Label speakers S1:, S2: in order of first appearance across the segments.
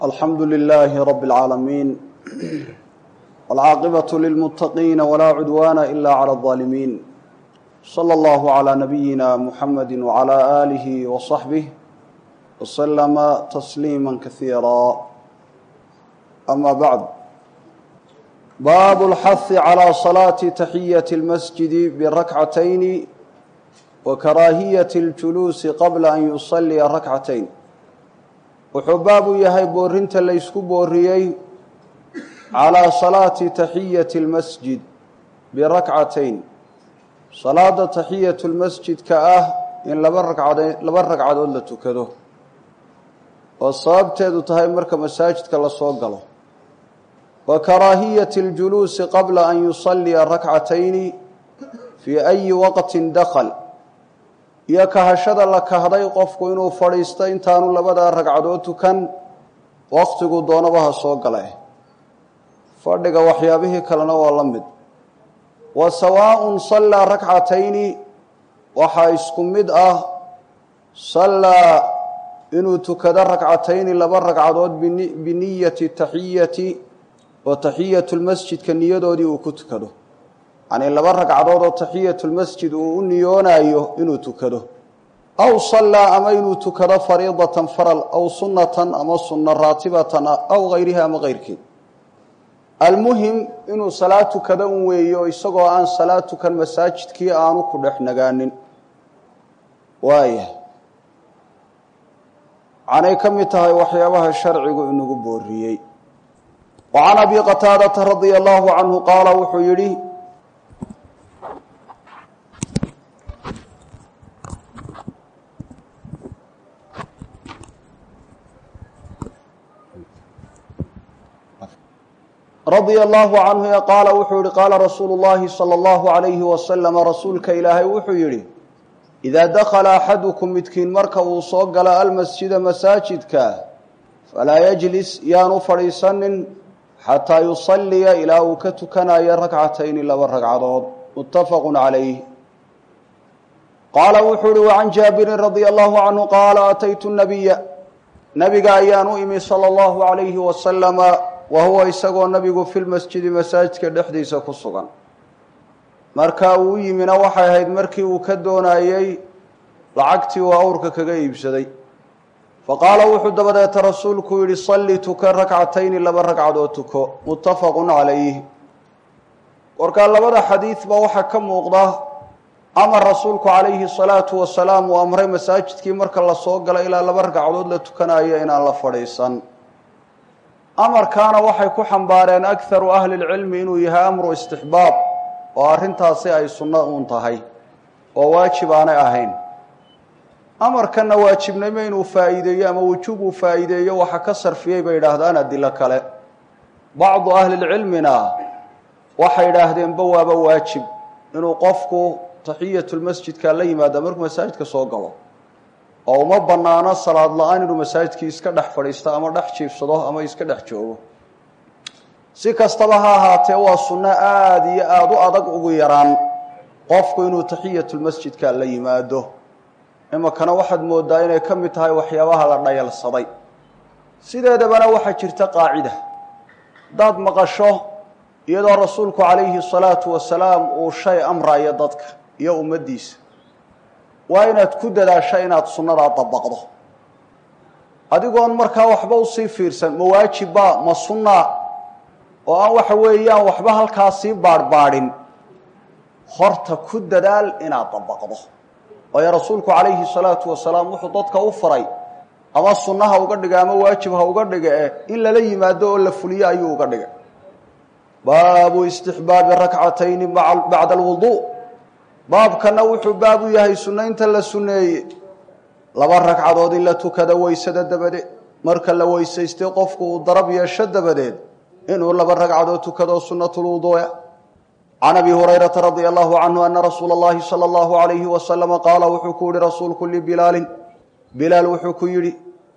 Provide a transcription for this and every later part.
S1: alxamdu lilaahi rabi اlcaalamiin wاlcaaqibaة lilmuttaqiina walaa cudwaana ila clى اظaalimiin slى اllahu عlى nabiyina muxamadi wعlى aalihi waصaxbih waslama tasliima kasiira ama bacd baabu اlxahi calى salaati taxiyaةi اlmasjidi birakcatayni wa karaahiyati اljuluusi qabla an yusaliya rakcatayn wuxuu baab u yahay boorinta laysku booriyey calaa salaati taxiyati اlmasjid birakcatayn salaada taxiyatu lmasjidka ah in laba ragcade laba ragcadood la tukado oo sababteedu tahay marka masaajidka lasoo galo wa karaahiyati اljuluusi qabla an yusaliya rakcatayni fii ayi waqtin dakl iyo kahashada la kahday qofku inuu fadhiisto intaanu labadaa ragcadood tukan waqtigu doonaba ha soo gale fadhiga waxyaabihii kalena waa la mid wa sawaaءun sallaa rakcatayni waxaa isku mid ah sallaa inuu tukado rakcatayni laba ragcadood biniyati taxiyati oo taxiyatu lmasjidka niyadoodii uu ku tukado yacnii laba ragcadood oo taxiyatu lmasjid uu u niyoonayo inuu tukado aw sallaa ama inuu tukado fariidatan faral aw sunnatan ama sunno raatibatan aw hayriha ama keyrkeed almuhim inuu salaad tukado un weeyo isagoo aan salaad tukan masaajidkii aanu ku dhex nagaanin waaya waxaanay ka mid tahay waxyaabaha sharcigu inagu booriyey wa can abi qataadata radia allahu canhu qaala wuxuu yidhi radia allahu canhu qaala wuxuu yihi qaala rasuulu llahi sala allahu alayhi wasalama rasuulka ilaahay wuxuu yidhi idaa dakhala axadukum midkiin marka uu soo galo almasjida masaajidka falaa yajlis yaanu fadhiisanin xataa yusalliya ilaa uu ka tukanayo rakcatayni laba ragcadood muttafaqu calayh qaala wuxuu yihi wacan jaabirin radia allahu canhu qaala ataytu nabiya nabiga ayaan u imi sala allahu alayhi wasalama wa huwa isagoo nabigu filmasjidi masaajidka dhexdiisa ku sugan marka uu yimina waxay ahayd markii uu ka doonayey lacagtii uu awrka kaga iibsaday fa qaala wuxuu dabadeeta rasuulku yidhi salli tuka rakcatayni laba ragcadood tuko muttafaqun calayh warkaa labada xadiidba waxaa ka muuqda amar rasuulku calayhi salaatu wasalaam uu amray masaajidkii marka lasoo galo ilaa laba ragcadood la tukanayo inaan la fadhiisan amarkaana waxay ku xambaareen akharu ahli lcilmi inuu yahay amru istixbaab oo arrintaasi ay sunno uun tahay oo waajib aanay ahayn amarkanna waajibnimo inuu faa'iideeyo ama wujuub uu faa'iideeyo waxa ka sarfiyey bay idhaahdaan adilo kale bacdu ahlilcilmina waxay idhaahdeenba waaba waajib inuu qofku taxiyatulmasjidka la yimaada markuu masaajidka soo galo oo uma bannaano salaad la-aan inuu masaajidkii iska dhex fadhiisto ama dhex jiifsado ama iska dhex joogo si kastaba ha ahaatee waa sunno aada iyo aada u adag ugu yaraan qofku inuu taxiyatulmasjidka la yimaado iminkana waxaad moodaa inay ka mid tahay waxyaabaha la dhayalsaday sideedabana waxaa jirta qaacida haddaad maqasho iyadoo rasuulku calayhi salaatu wasalaam uu shay amrayo dadka iyo ummaddiisa waa inaad ku dadaasho inaad sunnadaa dabaqdo adigoon markaa waxba usii fiirsan ma waajibba ma sunna oo aan waxa weeyaan waxba halkaa sii baadhbaadhin horta ku dadaal inaad dabaqdo waayo rasuulku calayhi salaatu wasalaam wuxuu dadka u faray ama sunna ha uga dhiga ama waajib ha uga dhiga eh in lala yimaado oo la fuliyo ayuu uga dhigay baabu istixbaabi rakcatayni bacda alwuduu baabkana wuxuu baab u yahay sunnaynta la sunneeye laba ragcadood in la tukado weysada dabadeed marka la weysaystay qofku uu darab yeesho dabadeed inuu laba ragcadood tukado sunnatulwuduuya can abi hurayrata radia allahu canhu ana rasuula اllahi salى allahu alayhi wasalama qaala wuxuu ku yihi rasuulku libilaalin bilaal wuxuu ku yidhi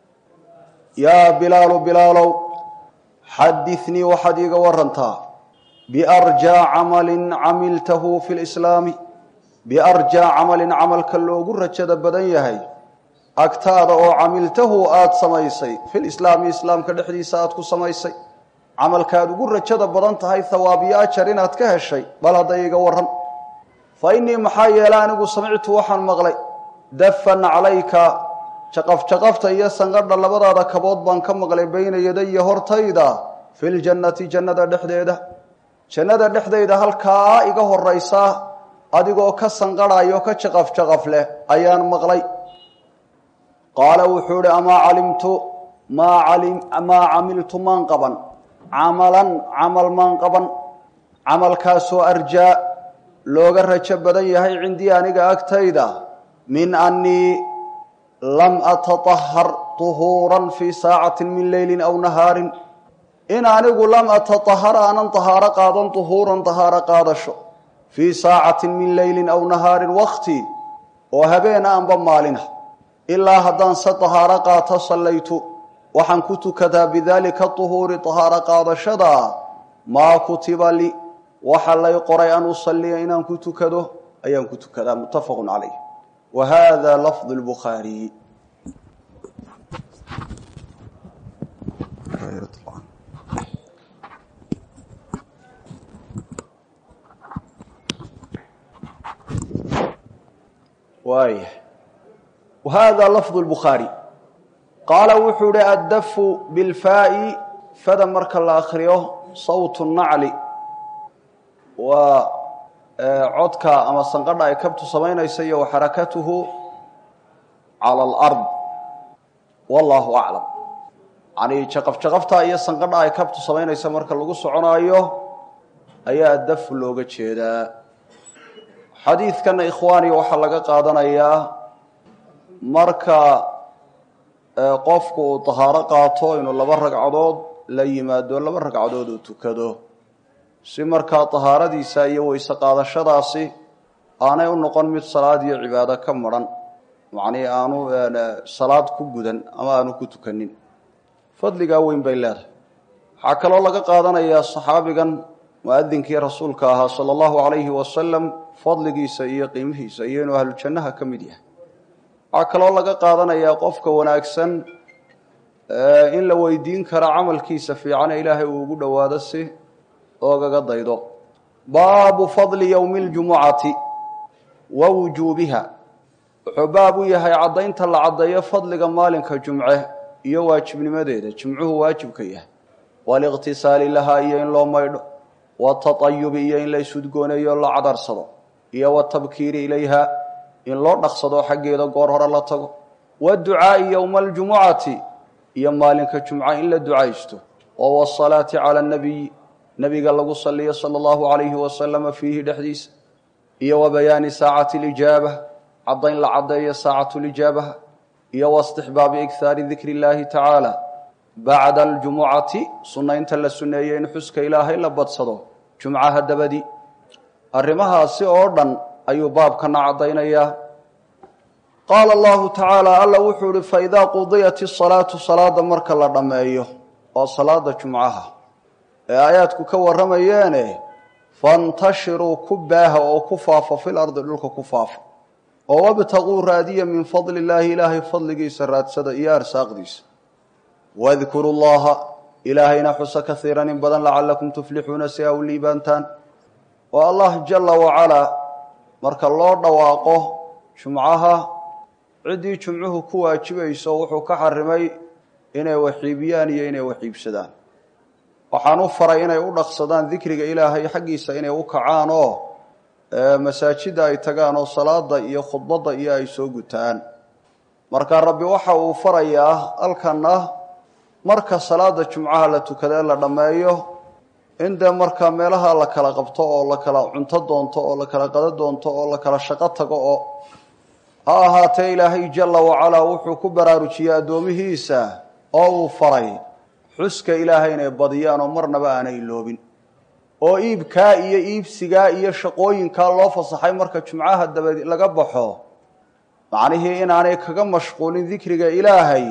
S1: yaa bilaalu bilaalow xadinii waxaad iiga warantaa biarjaa camalin camiltahu fi lislaami biarjaa camalin camalka loogu rajada badan yahay agtaada oo camiltahu aada samaysay fil islaami islaamka dhexdiisa aada ku samaysay camalkaad ugu rajada badan tahay hawaabiyo ajar inaad ka heshay bal hadday iga waran fa innii maxaa yeele anigu samictu waxaan maqlay dafan calayka jaqafjaqafta iyo sanqadha labadaada kabood baan ka maqlay bayna yadaya hortayda filjannati jannada dhexdeeda jannada dhexdayda halkaa iga horaysa adigoo ka sanqadhayo ka jaqafjaqaf leh ayaan maqlay qaala wuxuu ihi amaa calimtu maa camiltu maan qaban camalan camal maan qaban camalkaasoo arjaa looga rajo badan yahay cindii aniga agtayda min annii lam ataطahar طuhuuran fii saacati min leyli aw nahaarin in anigu lam ataطahar aanan طahaaro qaadan طuhuuran طahaaro qaadasho fii saacati min leyli aw nahaarin wakti oo habeena anba maalina ilaa haddaan se طahaaro qaato sallaytu waxaan ku tukadaa bidaalika طuhuuri طahaaro qaadashada maa kutiba li waxa lay qoray an usaliya inaan ku tukado ayaan ku tukadaa muttafaqu calayh wa hada lafظ اlbukhaariy waaya wahada lafظ اlbukhaari qaala wuxuu ihi addafu bilfaa'i fada marka la akriyo sawt nacli waa codka ama sanqadha ay kabtu samaynaysa iyo waxarakatuhu cala alard wallahu aclam yani jaqafjaqafta iyo sanqadha ay kabtu samaynaysa marka lagu soconaayo ayaa dafu looga jeedaa xadiidkana ikhwaani waxaa laga qaadanayaa marka qofku uu tahaaro qaato inuu laba ragcadood la yimaado laba ragcadood uu tukado si markaa tahaaradiisa iyo weyse qaadashadaasi aanay u noqon mid salaad iyo cibaado ka maran macnii aanu salaad ku gudan ama aanu ku tukanin fadligaa weyn bay leedahay waxaa kaloo laga qaadanayaa saxaabigan muadinkii rasuulka ahaa sala allahu calayhi wasalam fadligiisa iyo qiimihiisa iyo inuu ahlujannaha ka mid yahay waxaa kaloo laga qaadanayaa qofka wanaagsan in la weydiin karo camalkiisa fiicane ilaahay uu ugu dhowaado si oogaga daydo baabu fadli yowmi اljumucati wa wujuubiha wuxuu baab u yahay caddaynta la caddeeyo fadliga maalinka jumce iyo waajibnimadeeda jimcuhu waajibka yahay waliqtisaali lahaa iyo in loo maydho wataطayubi iyo in la isudgooneeyo la cadarsado iyo watabkiiri ilayha in loo dhaqsado xaggeeda goor hore la tago waducaa'i yowma aljumucati iyo maalinka jumca in la ducaysto oo wasalaati cala nabiy nebiga lagu saliyo sala allahu calayhi wasalama fiihi dhexdiisa iyo wa bayaani saacati lijaaba caddayn la caddeeyo saacatu lijaabaha iyo waistixbaabi ighaari dikri illaahi tacaala bacda aljumucati sunnaynta la sunneeyey in xuska ilaahay la badsado jumcaha dabadi arrimahaasi oo dhan ayuu baabkana caddaynayaa qaala allahu tacaala alla wuxuu ihi faidaa qudiyat isalaatu salaada marka la dhammeeyo waa salaada jumcaha ee aayaadku ka warramayeene fantashiruu ku baaha oo ku faafo fil ardi dhulka ku faafo oo wabtaquu raadiya min fadli illaahi ilaahay fadligiisa raadsada iyo arsaaqdiisa wadkuru llaha ilaahayna xusa kaiiran in badan lacalakum tuflixuuna si a u liibaantaan oo allah jala wacalaa marka loo dhawaaqo jumcaha ciddii jumcuhu ku waajibayso wuxuu ka xarimay inay waxiibiyaan iyo inay waxiibsadaan waxaan u faray inay u dhaqsadaan dikriga ilaahay xaggiisa inay u kacaan oo masaajidda ay tagaan oo salaada iyo khudbadda iyo ay soo gutaan marka rabbi waxa uu farayaa halkana marka salaada jumcaha la tukada la dhammeeyo in dee markaa meelaha la kala qabto oo la kala cunto doonto oo la kala qado doonto oo la kala shaqo tago oo ha ahaatee ilaahay jalla wacalaa wuxuu ku baraarujiyey addoomihiisa oo uu faray xuska ilaahay inay badiyaan oo marnaba aanay iloobin oo iibkaa iyo iibsigaa iyo shaqooyinkaa loo fasaxay marka jumcaha dabadi laga baxo macnihii inaanay kaga mashquulin dikriga ilaahay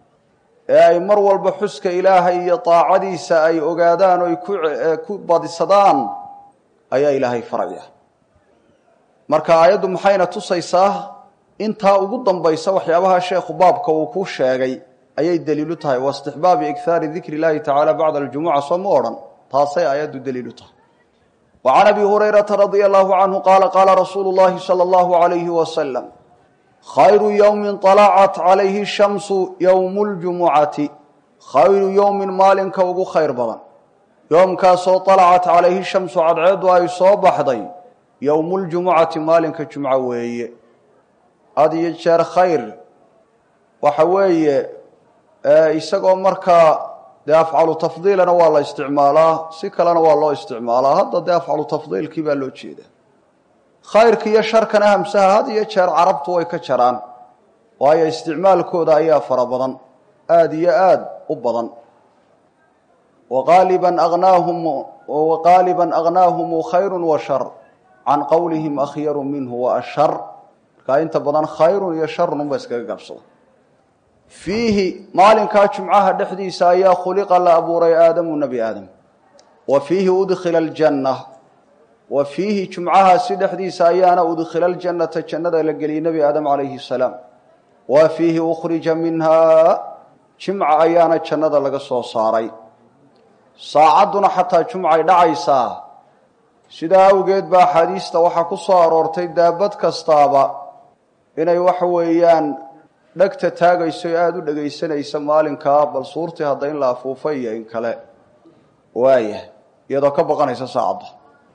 S1: ee ay mar walba xuska ilaahay iyo daacadiisa ay ogaadaan oo ay ku badisadaan ayaa ilaahay faraya marka aayaddu maxayna tusaysaa intaa ugu dambaysa waxyaabaha sheekhu baabka uu ku sheegay ayay daliilu tahay wa istixbaabi ighaari dikri llaahi tacaala bacda aljumuca soo ma odhan taasay aayaddu daliilu tahay wa can abi hurayrata radia allahu canhu qaala qaala rasuulu llahi sala allahu alayhi wasalam khayru yowmin طalacat calayhi shamsu yowmu ljumucati khayru yowmin maalinka ugu khayr badan yoomkaasoo طalacat calayhi shamsu cadceeddu ay soo baxday yowmu ljumucati maalinka jumco weeye had iyo jeer khayr waxa weeye isagoo markaa dee afcalu tafdiilana waa la isticmaalaa si kalena waa loo isticmaalaa hadda dee afcalu tafdiilkii baa loo jeeda khayrka iyo sharkana hamsaha had iyo jeer carabtu way ka jaraan waayo isticmaalkooda ayaa fara badan aada iyo aada u badan waqaaliban agnaahum waqaaliban aghnaahumu khayru wa shar can qowlihim akhyaru minhu wa ashar markaa inta badan khayrun iyo sharun unba iskaga gabsada fiihi maalinkaa jumcaha dhexdiisa ayaa khuliqa la abuuray aadamu nebi aadam wa fiihi udkhila aljanna wa fiihi jumcahaasi dhexdiisa ayaana udkhila aljannata jannada la geliyey nebi aadam calayhi salaam wa fiihi ukhrija minhaa jimca ayaana jannada laga soo saaray saacadduna xataa jumcay dhacaysaa sidaa awgeed baa axaadiista waxaa ku soo aroortay daabad kastaaba inay waxa weeyaan dhegta taagayso ee aada u dhegaysanaysa maalinkaa bal suurtii hadda in la afuufay iyo in kale waaya iyadoo ka baqanaysa saacadda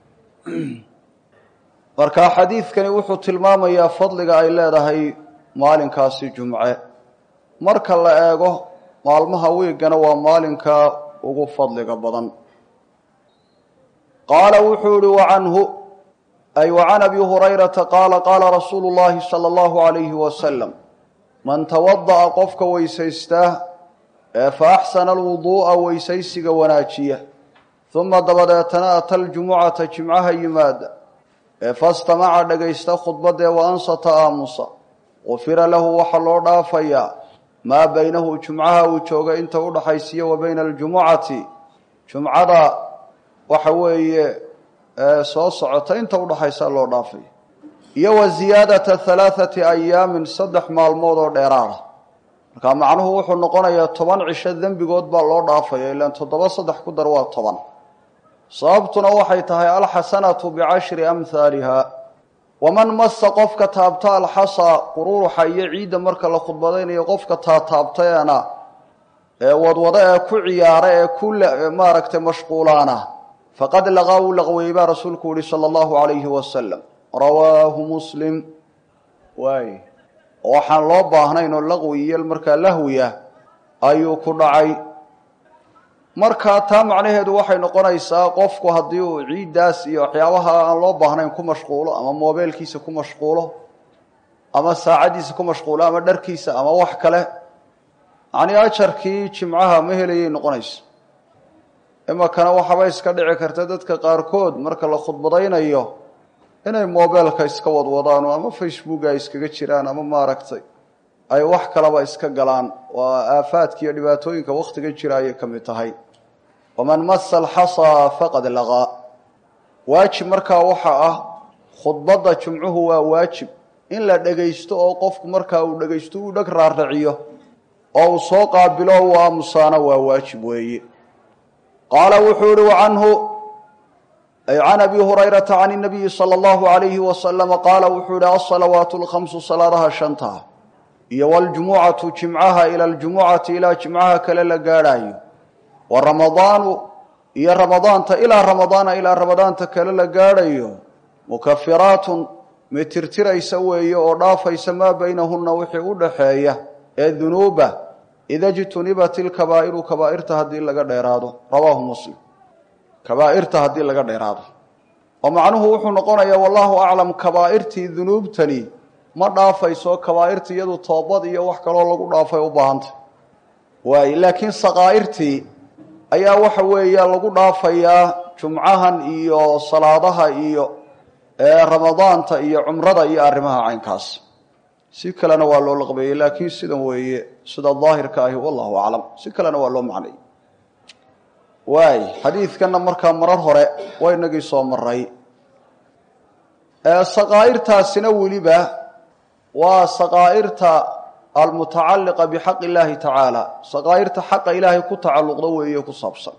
S1: marka xadiidkani wuxuu tilmaamayaa fadliga ay leedahay maalinkaasi jumce marka la eego maalmaha wiigana waa maalinka ugu fadliga badan qaala wuxuu yihi wacanhu ay wacan abi hurayrata qaala qaala rasuulu llahi sala allahu alayhi wasalam man tawada'a qofka weysaysta ee fa axsana alwuduu'a weysaysiga wanaajiya uma dabadeetana ata aljumucata jimcaha yimaada ee fastamaca dhegaysta khudbadee wa ansata aamusa gufira lahu waxaa loo dhaafayaa maa baynahu jumcaha uu jooga inta udhaxaysiya wa bayna aljumucati jumcada waxa weeye soo socota inta udhaxaysa loo dhaafaya iyo wa ziyaadata halaathati ayaamin saddex maalmood oo dheeraada markaa macnuhu wuxuu noqonayaa toban cisho dembigood baa loo dhaafaya ilaan toddoba saddex ku dar waa toban sababtuna waxay tahay alxasanatu bicashri amhaaliha waman masa qofka taabta alxasa qururuxa iyo ciidda marka la khudbadaynayo qofka taataabtaena ee wadwado ee ku ciyaara ee ku maaragtay mashquulaana faqad laqaa uu laqweeyey baa rasuulku yihi sala allahu alayhi wasalam rawaahu muslim waay waxaan loo baahnayn oo laqwi iyo markaa lahwiya ayuu ku dhacay markaa taa macnaheedu waxay noqonaysaa qofku haddii uu ciiddaas iyo waxyaabaha aan loo baahnayn ku mashquulo ama moobeelkiisa ku mashquulo ama saacaddiisa ku mashquulo ama dharkiisa ama wax kale yacnii ajarkii jimcaha ma helayay noqonaysa imakana waxaaba iska dhici karta dadka qaarkood marka la khudbadaynayo inay moobeelka iska wadwadaan ama facebooka ay iskaga jiraan ama maaragtay ay wax kalaba iska galaan waa aafaadka iyo dhibaatooyinka wakhtiga jira ayay ka mid tahay waman masa alxasaa faqad laqaa waajib markaa waxa ah khudbadda jumcuhu waa waajib in la dhegaysto oo qofku markaa uu dhegaysto uu dheg raaraciyo oo uu soo qaabilo uu aamusaana waa waajib weeye qaala wuxuu ihi canhu ay can abi hurayrata can inabiyi sala allahu alayhi wasalama qaala wuxuu yihi alsalawaatu alkhamsu salaadaha shantaa iyo waljumucatu jimcaha ila aljumucati ilaa jimcaha kale la gaadhaayo wa ramadaanu iyo ramadaanta ilaa ramadaana ilaa ramadaanta kale la gaadhayo mukafiraatun mid tirtiraysa weeye oo dhaafaysa maa baynahunna wixii u dhaxeeya ee dunuuba ida jtunibat ilkabaa'iru kabaa'irta haddii laga dheeraado rawaahu muslim kabaa'irta haddii laga dheeraado oo macnuhu wuxuu noqonayaa wallahu aclam kabaa'irtii dunuubtani ma dhaafayso kabaa'irta iyadu toobad iyo wax kaloo lagu dhaafay u baahanta waay laakiin sakaa'irtii ayaa waxa weeya lagu dhaafayaa jumcahan iyo salaadaha iyo ramadaanta iyo cumrada iyo arrimaha caynkaas si kalena waa loo laqbeeyey laakiin sidan weeye sida daahirka ahi wallahu aclam si kalena waa loo macnay waay xadiidkanna markaa marar hore waa inagii soo maray sakaa'irtaasina weliba waa saqaa'irta almutacalliqa bixaqi illaahi tacaala saqaa'irta xaqa ilaahay ku tacalluqda weeye ku saabsan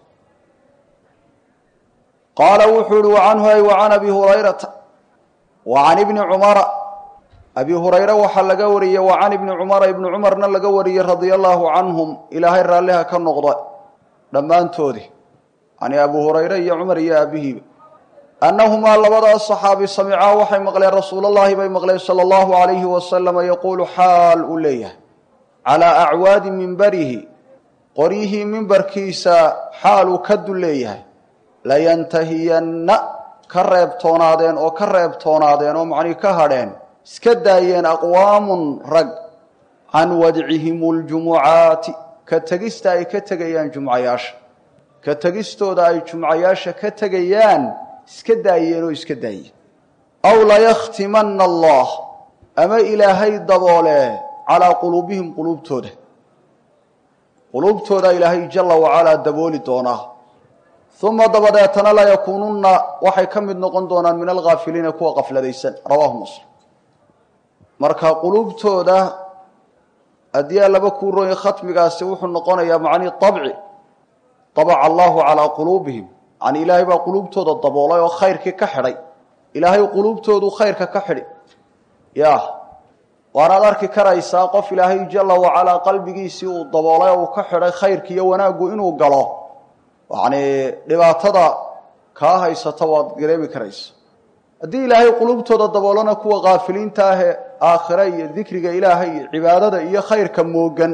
S1: qaala wuxuu uhi wacanhu ay wacan abi hurayrata wa can ibni cumara abi hurayre waxaa laga wariyey wa can ibni cumara ibni cumarna laga wariyey radia allaahu canhum ilaahay raalliha ka noqda dhammaantoodii yani abu hurayre iyo cumar iyo aabihiiba annahumaa labadaas saxaabi samicaa waxay maqleen rasuulallaahi bay maqleen sala allahu alayhi wasalama yaquulu xaal uu leeyahay calaa acwaadi mimbarihi qoryihii mimbarkiisa xaaluu ka dul leeyahay layantahiyanna ka reebtoonaadeen oo ka reebtoonaadeen oo macnii ka hadheen iska daayeen aqwaamun rag can wadcihim ljumucaati ka tegista ay ka tegayaan jumcayaasha ka tegistooda ay jumcayaasha ka tegayaan iska daayeen oo iska daayeen aw layakhtimanna allah ama ilaahay daboole calaa quluubihim quluubtooda quluubtooda ilaahay jala wacalaa dabooli doonaa uma dabadeetana layakuununna waxay ka mid noqon doonaan min alghaafiliina kuwa qafladaysan rawaahu muslim marka quluubtooda haddii alaba kuu rooya khatmigaasi wuxuu noqonayaa macnii abci abaca allahu calaa quluubihim yani ilaahay baa quluubtooda daboolay oo khayrkii ka xidhay ilaahay quluubtoodu khayrka ka xidhi ya waanaad arki karaysaa qof ilaahay jala wacalaa qalbigiisii uu daboolay oo uu ka xidhay khayrki iyo wanaaggu inuu galo yani dhibaatada kaa haysata waad gareemi karaysa haddii ilaahay quluubtooda daboolana kuwa kaafiliinta ahee aakhira iyo dikriga ilaahay iyo cibaadada iyo khayrka moogan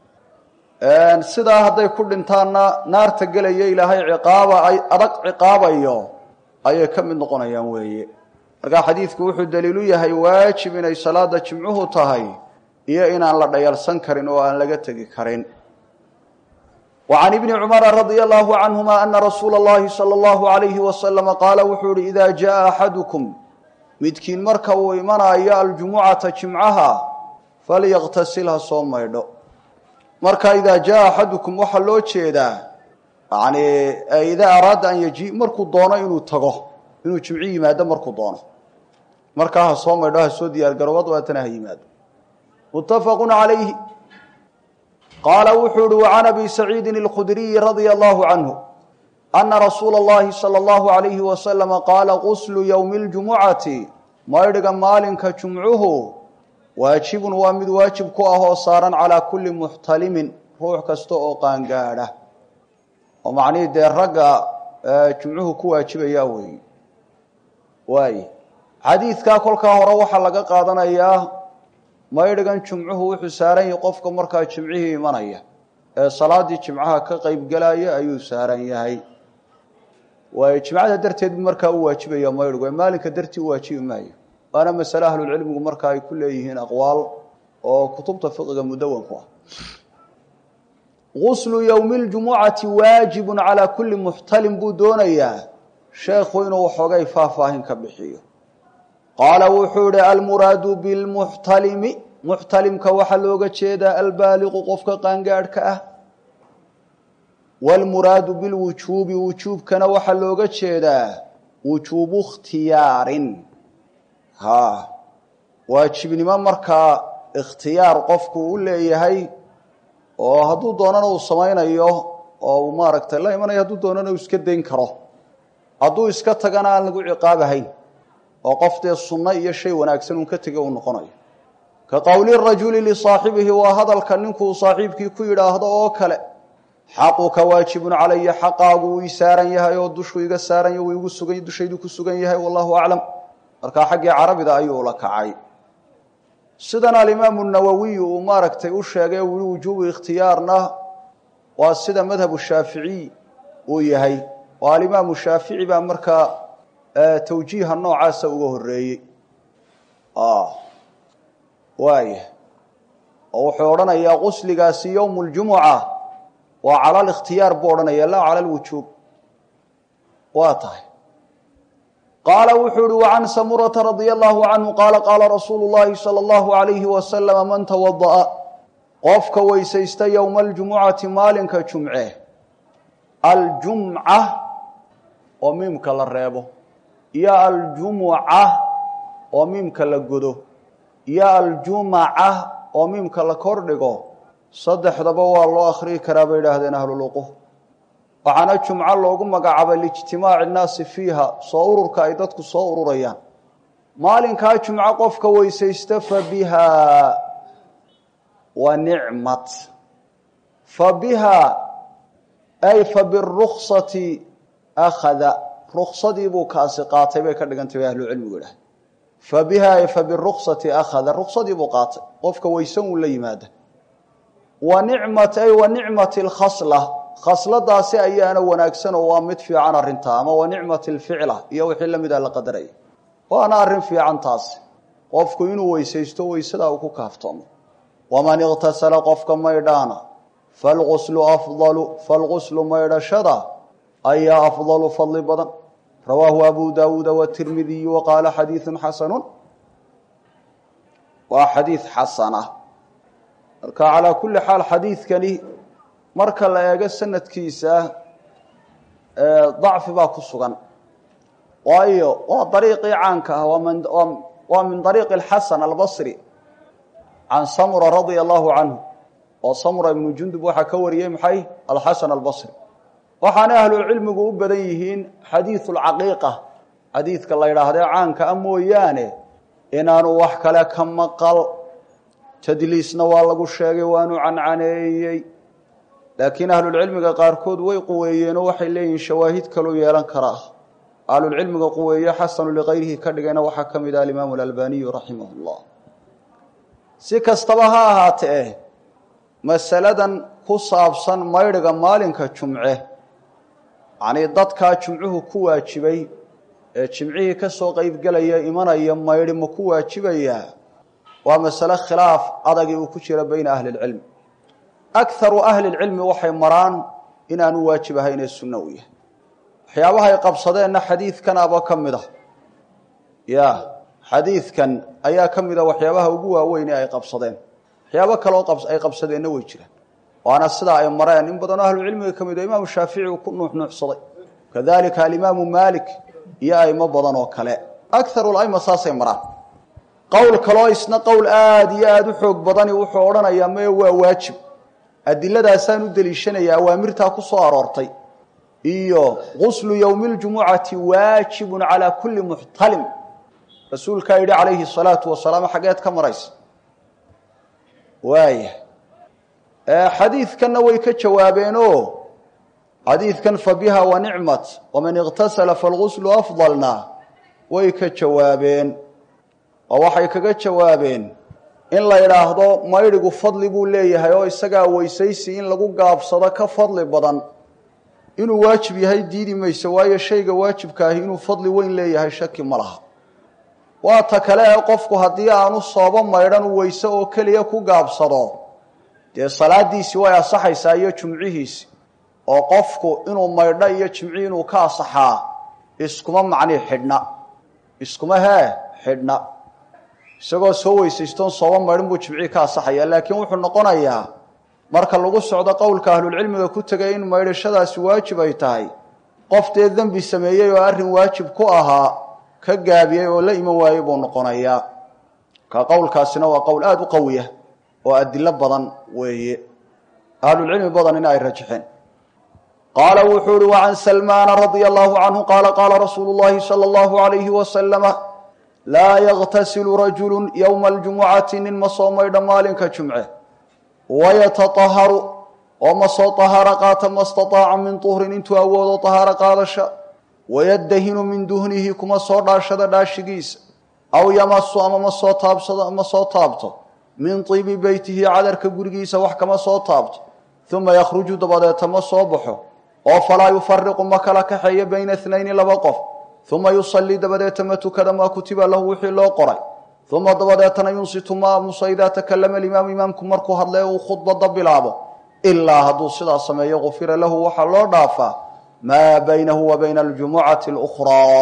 S1: sidaa hadday ku dhintaanna naarta gelaya ilaahay ciqaaba ay adag ciqaabayo ayay ka mid noqonayaan weeye markaa xadiidku wuxuu daliilu yahay waajib inay salaada jimcuhu tahay iyo inaan la dhayalsan karin oo aan laga tegi karin وعن بن cمر رضي الله عنهma أنa رsuuل اللhi صلى الله عليه وسلم qاala wuxuu hi إida جaءa أxadكم midkiin marka uu imanayo aljumucaةa jimcaha falyqtasil ha soo maydho marka إida jaءa أxadكم waxaa loo jeedaa yani ida araada an yji markuu doono inuu tago inuu jimci yimaado markuu doono markaa ha soo maydho ha soo diyaar garooba dabeetana ha yimaado متfq عalayhi qaala wuxuu uhi وعan abi saciidi الkhudriyi radيa allahu canhu ana rasuula اllahi salى اllahu عalayhi wasalama qaala quslu ywmi اljumucati maydhiga maalinka jumcuhu waajibun waa mid waajib ku ah oo saaran calaa kuli muxtalimin ruux kasta oo qaangaadha oo macnihii dee ragga jumcuhu ku waajibaya weeye waay xadiidkaa kolkaa hore waxaa laga qaadanayaa maydhigan jumcuhu wuxuu saaran yahay qofka markaa jimcihii imanaya ee salaadii jimcaha ka qeybgelaya ayuu saaran yahay waayo jimcada darteed bu markaa u waajibaya maydhigu ee maalinka dartii u waajibi maayo waana masale ahlulcilmigu marka ay ku leeyihiin aqwaal oo kutubta fiqiga mudawanku ah guslu ywmi اljumucati waajibu calaa kuli muxtalim buu doonayaa sheekhu inuu waxoogay faahfaahin ka bixiyo qaala wuxuu ihi almuraadu bilmuxtalimi muxtalimka waxaa looga jeedaa albaaliqu qofka qaangaadhka ah wاlmuraadu bilwujuubi wujuubkana waxaa looga jeedaa wujuubu ikhtiyaarin ha waajibnimo markaa ikhtiyaar qofku u leeyahay oo hadduu doonana uu samaynayo oo uu maaragtay la imanayo hadduu doonana uu iska dayn karo hadduu iska tagana aan lagu ciqaabahayn oo qof dee sunno iyo shay wanaagsan uun ka tega uu noqonayo ka qowli rajuli lisaaxibihi waa hadalka ninkuu saaxiibkii ku yidhaahdo oo kale xaquka waajibun calaya xaqaagu wuu ii saaran yahay oo dushuu iga saaran yahy wuu igu sugan dushaydu ku sugan yahay wallahu aclam markaa xaggii carabida ayuu la kacay sidan alimaamu nawowiy uu maaragtay u sheegay uu yihi wujuubu ikhtiyaarna waa sida madhabu shaaficiy uu yahay oo alimaamu shaafici baa markaa tawjiiha noocaasa uga horeeyey waaya oo wuxuu odhanayaa qusligaasi yowm اljumuca waa cala likhtiyaar buu odhanaya laa cala lwujuub waa tahay qaala wuxuu uhi wacan samurata radia allahu canhu qaala qaala rasuulu llahi salى اllahu alayhi wasalama man tawada'a qofka weysaysta yowma aljumucati maalinka jumce aljumca oo miimka la reebo iyo aljumuca oo miimka la godo iyo aljumaca oo miimka la kor dhigo saddexdaba waa loo akhriyi karaa bay idhaahdeen ahluluquh waxaana jumco loogu magacaabay liijtimaaci nnaasi fiiha soo ururka ay dadku soo ururayaan maalinkaa jumco qofka weysaysta fa biha wa nicmat fa biha ay fa biruksati akhada ruksadii buu kaasi qaatay bay ka dhigantay bay ahlucilmigu idhaah fa biha ay fa biruksati akhada ruksadii buu qaatay qofka weysan uu la yimaada wa nicmat ay wa nicmati lkhasla khasladaasi ayaana wanaagsan oo waa mid fiican arrintaa ama wa nicmati lficla iyo wixii la mida la qadaraya waana arrin fiican taasi qofku inuu weysaysto weysadaa uu ku kaaftoomo waman iqtasala qofka maydhaana falguslu afdalu falguslu maydhashada ayaa afdalu fadli badan rawaahu abu daawuuda watirmidiyu waqaala xadiidu xasanu waa xadiid xasana marka calaa kulli xaal xadiidkani marka la eego sanadkiisa dacfi baa ku sugan waayo waa dariiqii caanka ah waa min dariiqi alxasan albasri can samura radia allahu canhu oo samura ibnu jundub waxaa ka wariyey maxay alxasan albasri waxaana ahlucilmigu u badan yihiin xadiidu lcaqiiqa xadiidka la yidhaahdee caanka a mooyaane inaanu wax kale ka maqal tadliisna waa lagu sheegay waanu cancaneeyey laakiin ahlulcilmiga qaarkood way quweeyeenoo waxay leeyihiin shawaahid kaloo yeelan karaa ahlulcilmiga quweeye xasanu likayrihi ka dhigayna waxaa ka mid ah alimaamu alalbaniyu raximah llah si kastaba ha ahaatee masaladan ku saabsan maydhiga maalinka jumce yacnii dadkaa jumcuhu ku waajibay ee jimcihii ka soo qeybgelaya imanaya maydhi ma ku waajibayaa waa masale khilaaf adagii uu ku jira bayna ahli lcilmi akaru ahli lcilmi waxay maraan inaanu waajib ahayn ee sunno u yahay waxyaabahay qabsadeenna xadiidkanaba ka mid a ya xadiidkan ayaa ka mid a waxyaabaha ugu waaweyn ee ay qabsadeen waxyaabo kaleo ay qabsadeenna way jiraan waana sidaa ay mareen in badanoo ahlucilmiga ka mid o imaamu shaafici uu ku nuuxnuuxsaday kadalika alimaamu maalik iyo aimo badan oo kale akaru laima saasay maraan qowl kaloo isna qowl aada iyo aada u xoog badani wuxuu odhanayaa mae waa waajib adiladaasaan u deliishanaya awaamirtaa ku soo aroortay iyo guslu yowmi ljumucati waajibun calaa kulli muxtalim rasuulkaa yidhi calayhi salaatu wasalaam xaggeed ka maraysa waaya xadiidkanna way ka jawaabeenoo xadiidkan fa biha wa nicmat waman iqtasala falguslu afdalna way ka jawaabeen oo waxay kaga jawaabeen in la yidhaahdo maydhigu fadli buu leeyahay oo isagaa weysaysi in lagu gaabsado ka fadli badan inuu waajib yahay diidi mayso waayo shayga waajibka ahi inuu fadli weyn leeyahay shaki ma laha waa ta kale ee qofku haddii aanu soobo maydhan u weyse oo keliya ku gaabsado dee salaadiisi way asaxaysaa iyo jumcihiisi oo qofku inuu maydho iyo jimci inuu ka asaxaa iskuma macnii xidhna iskuma hee xidhna isagoo soo weysaystoon soobo maydhan buu jimcii ka asaxaya laakiin wuxuu noqonayaa marka lagu socdo qowlka ahlulcilmiga ku tegay in maydhashadaasi waajib ay tahay qof dee dembi sameeyey oo arrin waajib ku ahaa ka gaabiyey oo la iman waayey buu noqonayaa ka qowlkaasina waa qowl aada u qawiya oo adilo badan weeye ahlulcilmi badan in ay rajixeen qaala wuxuu uhi wacan salmaana radia allahu canhu qaala qaala rasuulu llahi sala allahu alayhi wasalama laa yaktasilu rajulu yowma aljumucati nin ma soo maydha maalinka jumce wayataaharu oo ma soo tahaaro qaata ma staaaca min tuhrin intuu awoodo tahaaro qaadasha wayadahinu min duhnihi kuma soo dhaashada dhaashigiisa aw yamasu ama ma soo taabsado ma soo taabto min tiibi beytihi cadarka gurigiisa wax kama soo taabto uma yakhruju dabadeeta ma soo baxo oo falaa yufariqu ma kala kaxeeyo bayna itnayni laba qof uma yusallii dabadeeta ma tukada maa kutiba lahu wixii loo qoray uma dabadeetana yunsitu ma aamusa idaa takalama alimaamu imaamku markuu hadle uu khudbada bilaabo ilaa hadduu sidaa sameeyo gufira lahu waxaa loo dhaafaa maa baynahu wa bayna aljumucati اlukhraa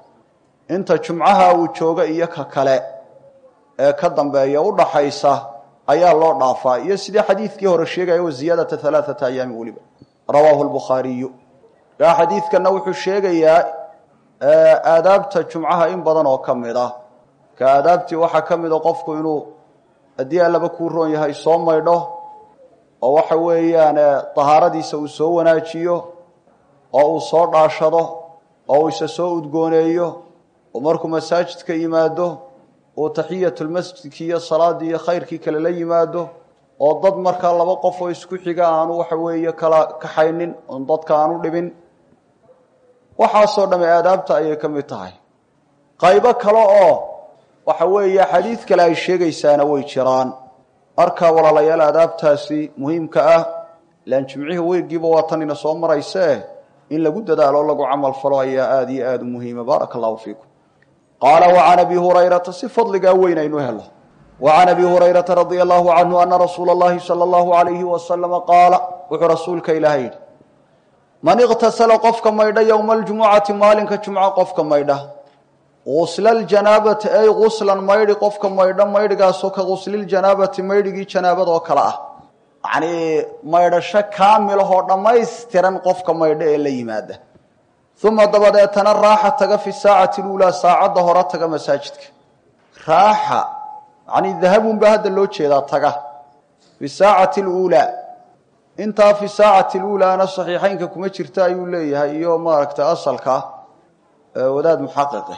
S1: inta jumcaha uu jooga iyo ka kale ee ka dambeeya udhaxaysa ayaa loo dhaafaa iyo sidii xadiidkii hore sheegaya wa ziyaadata alaaata ayaami weliba rawaahu lbukhaariyu yaa xadiidkana wuxuu sheegayaa aadaabta jumcaha in badan oo ka mid ah ka aadaabtii waxaa ka mida qofku inuu haddii allaba kuu roon yahay soo maydho oo waxa weeyaan dahaaradiisa uu soo wanaajiyo oo uu soo dhaashado oo uu isa soo udgooneeyo oo markuu masaajidka yimaado uu taxiyatulmasjidki iyo salaadii iyo khayrkii kale la yimaado oo dad markaa laba qof oo isku xiga aanu waxa weeye kala kaxaynin oon dadka aanu dhibin waxaasoo dhamme aadaabta ayay ka mid tahay qaybo kale oo waxa weeye xadiid kale ay sheegaysaana way jiraan markaa walaalayaal aadaabtaasi muhiimka ah ilaan jimcihii weygiiba waa tan ina soo maraysee in lagu dadaalo lagu camal falo ayaa aada iyo aada u muhiima baaraka allahu fiikum qaala wacan abi hurayrata si fadligaa weyn aynu helo wacan abi hurayrata radia allahu canhu ana rasuula اllahi salى allahu alayhi wasalama qaala wuxuu rasuulka ilaahay yidhi man iqtasala qofka maydha yowma aljumucati maalinka jumco qofka maydha gusla ljanaabati ay guslan maydhi qofka maydha maydhigaasoo ka gusliljanabati maydhigii janaabada oo kale ah yacnii maydhasho kaamilahoo dhammaystiran qofka maydho ee la yimaada uma dabadeetana raaxa taga fi saacati luulaa saacadda hore taga masaajidka raaxa yacnii dahabun baa hadda loo jeedaa taga fi saacati luulaa intaa fi saacati luulaana saxiixeynka kuma jirta ayuu leeyahay iyo maaragtay asalka wadaad muxaqiqe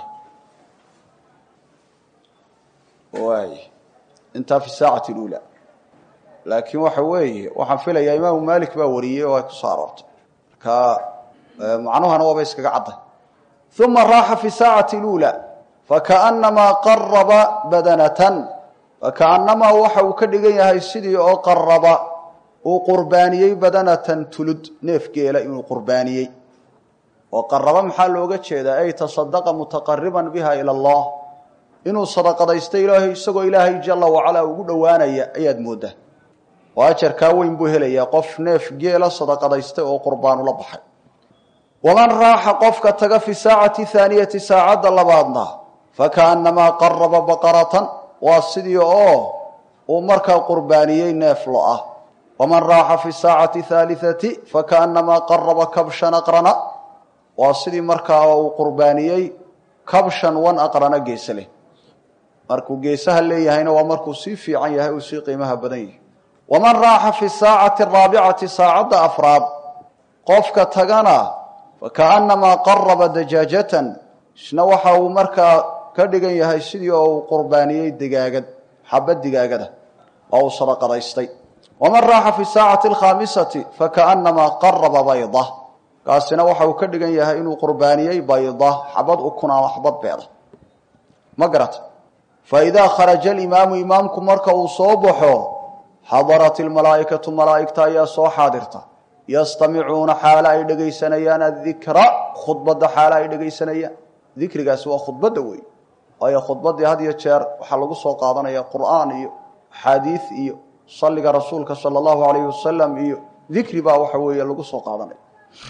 S1: waay intaa fi saacati luulaa laakiin waxa weeye waxaan filayaa imaamu malik baa wariyey oo ay ku soo aroortay marka macnuhana waaba iskaga cadday uma raaxa fi saacati luulaa fakaannamaa qaraba badanatan fakaannamaa waxa uu ka dhigan yahay sidii oo qaraba uu qurbaaniyey badanatan tulud neef geela inuu qurbaaniyey oo qaraba maxaa looga jeedaa ay tasadaqa mutaqariban biha ila allah inuu sadaqadaysto ilaahay isagoo ilaahay jala wacalaa ugu dhowaanaya ayaad mooddaa oo ajarkaa weyn buu helayaa qof neef geela sadaqadaystay oo qurbaan ula baxay waman raaxa qofka taga fi saacati haaniyati saacadda labaadna fakaannamaa qaraba baqaratan waa sidii oo uu markaa qurbaaniyey neef lo ah waman raaxa fi saacati haaliati fakaannamaa qaraba kabshan aqrana waa sidii markaa uu qurbaaniyey kabshan wan aqrana geese leh markuu geesaha leeyahayna waa markuu sii fiican yahay uu sii qiimaha badan yahay waman raaxa fi saacati araabicati saacadda afraad qofka tagana fakaannamaa qaraba dajaajatan isna waxa uu markaa ka dhigan yahay sidii oo uu qurbaaniyey digaagad xabad digaagada oo uu sadaqadaystay waman raaxa fi saacati alkhaamisati fakaannamaa qaraba bayda kaasina waxa uu ka dhigan yahay inuu qurbaaniyey bayda xabad ukun ama xabad beeda ma garata faidaa kharaja alimaamu imaamku marka uu soo baxo xadarat ilmalaa'ikatu malaa'igta ayaa soo xaadirta yastamicuuna xaalo ay dhegaysanayaan adikra khudbadda xaalo ay dhegaysanayaan dikrigaasi waa khudbadda wey waayo khudbaddii had iyo jeer waxaa lagu soo qaadanaya qur'aan iyo axaadiid iyo salliga rasuulka sala allahu alayhi wasalam iyo dikri baa waxa weeye lagu soo qaadanaya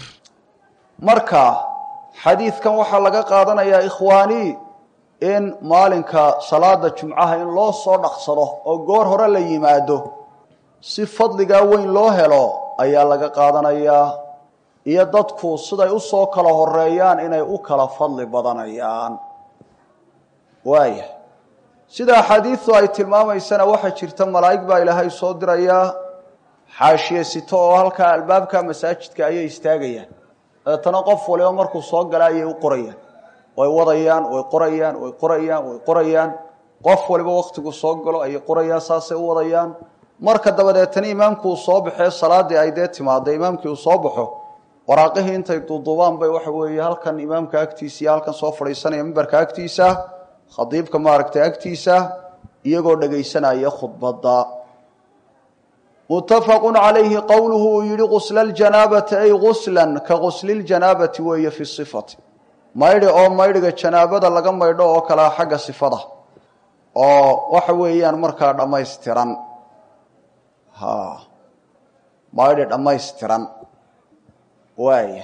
S1: marka xadiidkan waxaa laga qaadanayaa ikhwaanii in maalinka salaada jumcaha in loo soo dhaqsado oo goor hore la yimaado si fadligaa weyn loo helo ayaa laga qaadanayaa iyo dadku siday u soo kala horeeyaan inay u kala fadli badanayaan waaya sida axaadiidu ay tilmaamaysana waxaa jirta malaa'ig baa ilaahay soo dirayaa xaashiye sito oo halkaa albaabka masaajidka ayay istaagayaan dabeetana qof waliba markuu soo gala ayay u qorayaan way wadayaan way qorayaan way qorayaan way qorayaan qof waliba waktigu soo galo ayay qorayaan saasay u wadayaan marka dabadeetana imaamku uu soo baxee salaadii ay dee timaada imaamkii uu soo baxo waraaqihii intay duuduubaan bay waxa weeye halkan imaamka agtiisa iyo halkan soo fadhiisanaya mimbarka agtiisa khadiibka maaragtay agtiisa iyagoo dhegaysanaya khudbadda muttafaqu calayhi qowluhu uu yihi gusla ljanaabati ay guslan ka gusliljanabati weeye fi sifati maydhi oo maydhiga janaabada laga maydho oo kalea xagga sifada oo waxa weeyaan markaa dhammaystiran ha maydhi dhammaystiran waaya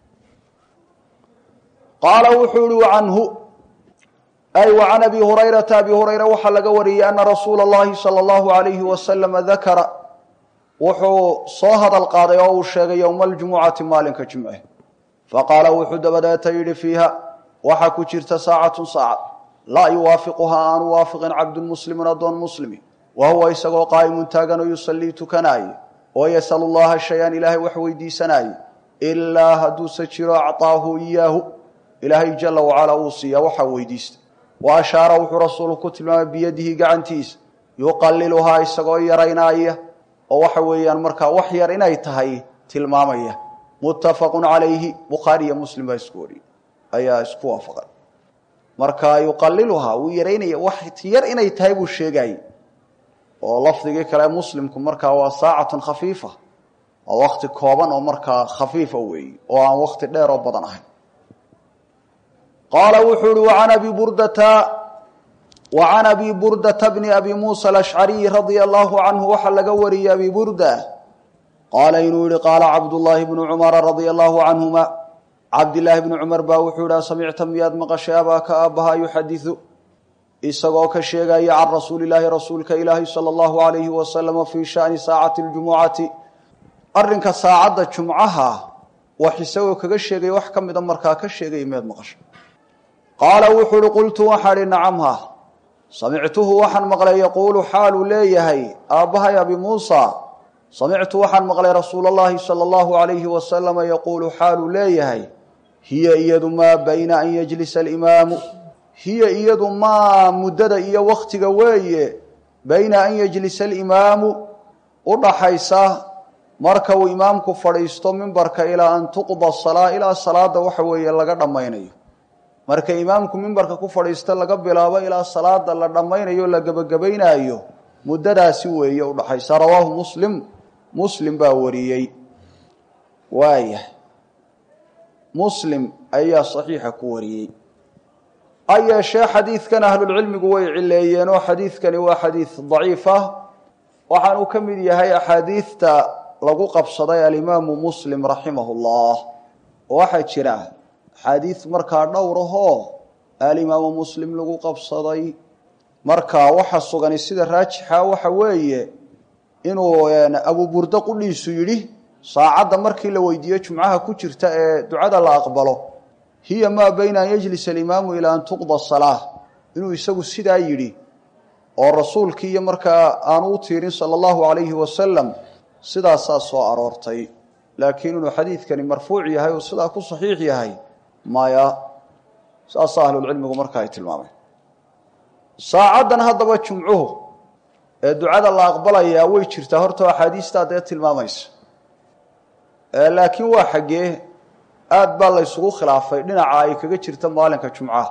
S1: qaala wuxuu ihi canhu ay wa can abi hurayrata abi hurayra waxaa laga wariyey ana rasuula اllahi salى اllahu alayhi wasalama dakara wuxuu soo hadal qaaday oo uu sheegay yowma aljumucati maalinka jumce faqaala wuxuu dabadeeta yidhi fiiha waxaa ku jirta saacatun saacad laa yuwaafiquhaa aanu waafiqin cabdun muslimun addoon muslimi wa huwa isagoo qaa'imun taagan oo yusallii tukanaaye oo yasalu llaha shay-an ilaahay wax weydiisanaaye ilaa hadduuse jiro acطaahu iyaahu ilaahay jala wacalaa uu siiyaa waxaa weydiista wa ashaara wuxuu rasuulku ku tilmaamay biyadihi gacantiisa yuqaliluhaa isagoo yaraynaaya oo waxa weeyaan markaa wax yar inay tahay tilmaamaya muttafaqu calayhi bukhaari iyo muslim baa isku wariyey ayaa isku waafaqay marka yuqaliluhaa wuu yaraynaya wax yar inay tahay buu sheegayey oo lafdigii kale muslimku markaa waa saacatun khafiifa waa wakti kooban oo markaa khafiifa weeye oo aan wakti dheer oo badan ahayn qaala wuxuu uhi waan abi burdata wacan abi burdata bni abi muusa alashcariy radia allahu canhu waxaa laga wariyey abi burda qaala inuu yihi qaala cabdullaahi bnu cumara radia allahu canhuma cabdillaahi bni cumar baa wuxuu yihi samicta miyaad maqashay abaaka aabbaha yuxadiu isagoo ka sheegaya can rasuulilaahi rasuulka ilaahi sala allahu alayhi wasalama fii shani saacati ljumucati arrinka saacadda jumcaha wax isagoo kaga sheegaya wax ka mida markaa ka sheegaya miyaad maqashay qaala wuxuu uhi qultu waxaan ihi nacamha samictuhu waxaan maqlay yaquulu xaaluu leeyahay aabbahay abi muusa samictu waxaan maqlay rasuula allahi sala allahu alayhi wasalama yaquulu xaaluu leeyahay hiya iyadu maa bayna an yajlisa alimaamu hiya iyadu maa muddada iyo waktiga weeye bayna an yajlisa alimaamu u dhaxaysa marka uu imaamku fadhiisto mimbarka ilaa an tuqda salaa ilaa salaada waxa weeye laga dhammaynayo marka imaamku mimbarka ku fadhiista laga bilaabo ilaa salaada la dhammaynayo la gebagabaynaayo muddadaasi weeye udhaxaysa rawaahu muslim muslim baa wariyey waaya muslim ayaa saxiixa ku wariyey ha yeeshee xadiidkan ahlulcilmigu way cileeyeen oo xadiidkani waa xadiid daciif ah waxaanuu ka mid yahay axaadiidta lagu qabsaday alimaamu muslim raximahu llah oo waxaa jira axaadiid markaa dhowr ahoo alimaamu muslim lagu qabsaday marka waxa sugani sida raajixa waxa weeye inuu abuburdo qudhiisu yidhi saacadda markii la weydiiyo jumcaha ku jirta ee ducada la aqbalo hiya maa bayna an yajlisa alimaamu ilaa an tuqda salaa inuu isagu sidaa yidhi oo rasuulkii iyo markaa aanu u tiirin sala allahu alayhi wasalam sidaasaa soo aroortay laakiin inuu xadiidkani marfuuc yahay oo sidaa ku saxiix yahay maya saasaa ahlulcilmigu marka ay tilmaameen saacaddan haddaba jumcuhu ee ducada la aqbalayaa way jirtaa horta axaadiistaa dee tilmaamaysa laakiin waa xaggee aad baa la ysugu khilaafay dhinaca ay kaga jirta maalinka jumcaha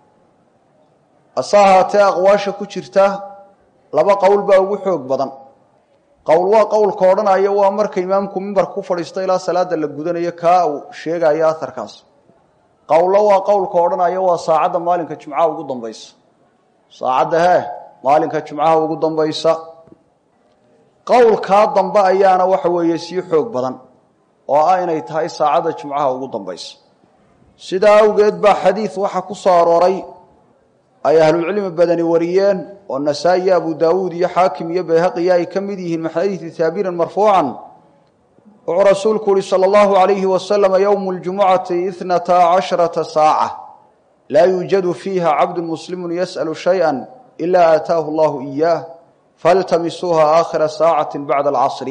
S1: hase ahaatee aqwaasha ku jirta laba qowl baa ugu xoog badan qowl waa qowlka odhanaya waa marka imaamku mimbarka ku fadhiisto ilaa salaada la gudanayo kaa uu sheegayo aharkaas qowlo waa qowlka odhanaya waa saacadda maalinka jumcaha ugu dambaysa saacadda hee maalinka jumcaha ugu dambaysa qowlkaa dambe ayaana waxa weeye sii xoog badan oo ah inay tahay saacadda jumcaha ugu dambaysa sidaa awgeed baa xadiid waxa ku soo arooray ay ahlulcilmi badani wariyeen oo nasaa-i iyo abu daawuud iyo xaakim iyo bayhaqiya ay ka mid yihiin min xadiidi haabirin marfuucan wuxuu rasuulku uhi salى اllahu alayhi wasalama ywmu اljumucati ithnata casharata saaca laa yuujadu fiiha cabdu muslimu yasأlu shayئa ila aataahu allahu iyaah faltamisuuha aakhira saacati bacda alcasri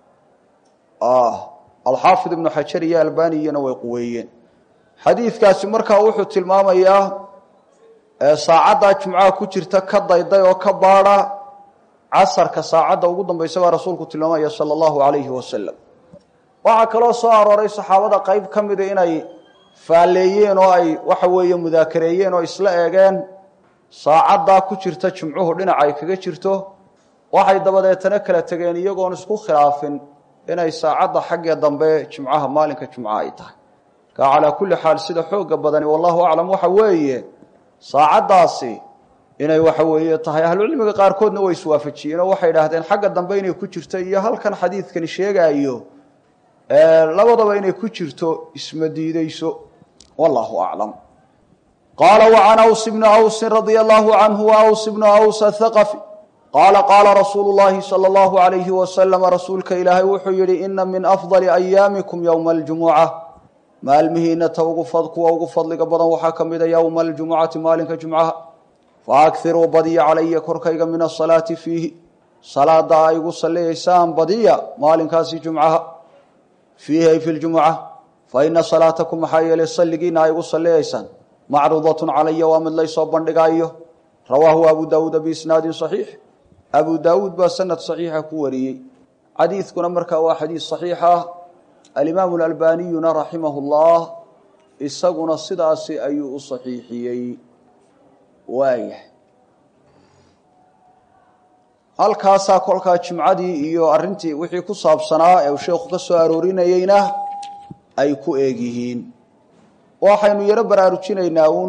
S1: alxaafid ibnu xajar iyo albaniyana way quweeyeen xadiidkaasi markaa wuxuu tilmaamayaa saacaddaa jumcaha ku jirta ka dayday oo ka baada casarka saacadda ugu dambaysa baa rasuulku tilmaamaya salى اllahu alayhi wasalam waxaa kaloo soo arooray saxaabada qayb ka mida inay faalleeyeen oo ay waxa weeye mudaakareeyeen oo isla eegeen saacaddaa ku jirta jumcuhu dhinaca ay kaga jirto waxay dabadeetana kala tegeen iyagoon isku khilaafin inay saacadda xaggee dambe jumcaha maalinka jumca ay tahay marka calaa kulli xaal sida xooga badani wallahu aclam waxa weeye saacaddaasi inay waxa weeye tahay ahlucilmiga qaarkoodna way iswaafajiyeen oo waxay idhaahdeen xagga dambe inay ku jirto iyo halkan xadiidkani sheegaayo labadaba inay ku jirto isma diideyso wallahu aclam qaala wacan aws bni awsin radia allahu canhu wa aws bnu aws athaqafi qaala qaala rasuulu llahi sala allahu alayhi wasalama rasuulka ilaahay wuxuu yihi ina min afdali ayaamikum yowma aljumuca maalmihiina ta ugu kuwa ugu fadliga badan waxaa ka mida yowma aljumucati maalinka jumcaha faakiruu badiya calaya korkayga min asalaati fiihi salaada a igu salliyaysaan badiya maalinkaasi jumcaha fiihi ay fi ljumuca fa ina salaatakum maxaa yeelay salligiina a igu salliyaysaan macruudatun calaya waa mid laysoo bandhigaayo rawaahu abu daawuuda biisnaadin saxiix abu daawuud baa sanad saxiixa ku wariyey xadiidkuna markaa waa xadiid saxiix ah alimaamu alalbaniyuna raximahu llah isaguna sidaasi ayuu u saxiixiyey waayah halkaasaa kolkaa jimcadii iyo arintii wixii ku saabsanaa ee uu sheekhu ka soo aroorinayeyna ay ku eeg yihiin waxaynu yaro baraarujinaynaa uun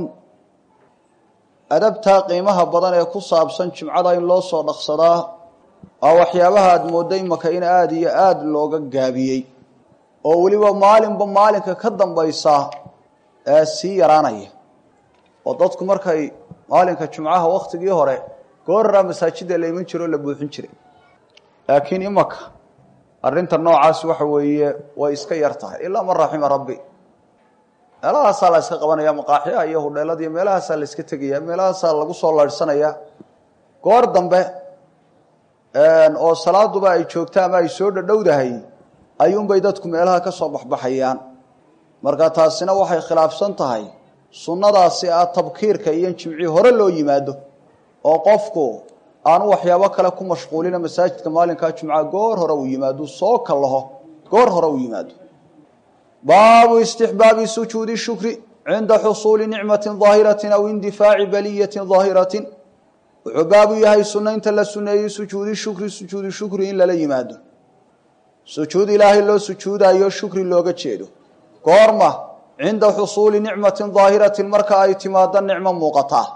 S1: adabtaa qiimaha badan ee ku saabsan jimcada in loo soo dhaqsadaa waa waxyaabaha aada moodda imaka in aada iyo aada looga gaabiyey oo weliba maalinba maalinka ka dambaysa ee sii yaraanaya oo dadku markay maalinka jumcaha waktigii hore gooraraa masaajida la iman jiro o la buuxin jiray laakiin imaka arrinta noocaasi waxa weeye way iska yar tahay ilaa man raxima rabbi meelahaasaa la iska qabanaya maqaaxyaha iyo hudheelada iyo meelahaasaa la iska tegaya meelahaasaa lagu soo laydhsanaya goor dambe oo salaaduba ay joogta ama ay soo dhadhowdahay ayuunbay dadku meelaha ka soo baxbaxayaan marka taasina waxay khilaafsan tahay sunnadaasi ah tabkiirka iyo jimci hore loo yimaado oo qofku aanu waxyaabo kale ku mashquulina masaajidka maalinkaa jumca goor hore uu yimaado soo kallaho goor hore uu yimaado baabu istixbaabi sujuudi shukri cinda xusuuli nicmati daahirati aw indifaaci baliyati daahirati wuxuu baabu yahay sunaynta la suneeyey sujuudi shukri sujuudi shukri in lala yimaado sujuud ilaahay loo sujuudayo shukri looga jeedo goorma cinda xusuuli nicmatin daahiratin marka ay timaado nicmo muuqataa